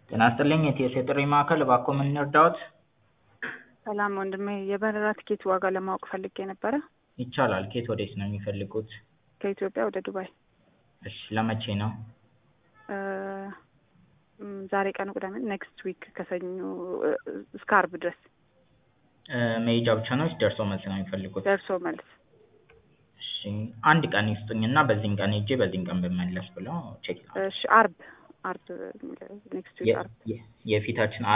ጤና ይስጥልኝ የኢቲኤስ የጥሪ ማዕከል እባክዎ ምን ልርዳዎት? ሰላም ወንድሜ የበረራ ትኬት ዋጋ ለማወቅ ፈልጌ ነበረ። ይቻላል ከየት ወዴት ነው የሚፈልጉት? ከኢትዮጵያ ወደ ዱባይ። እሺ ለመቼ ነው? እም፣ ዛሬ ቀኑ ቅዳሜ ኔክስት ዊክ ከሰኞ እስከ አርብ ድረስ መሄጃ ብቻ ነው ወይስ ደርሶ መልስ ነው የሚፈልጉት? ደርሶ መልስ። እሺ አንድ ቀን ይስጡኝና በዚህን ቀን ሄጄ በዚህን ቀን ብመለስ ብለው ቼክ ላድርግ። እሺ አርብ አርብ ኔክስት ዊክ የ- አርብ የ- የፊታችን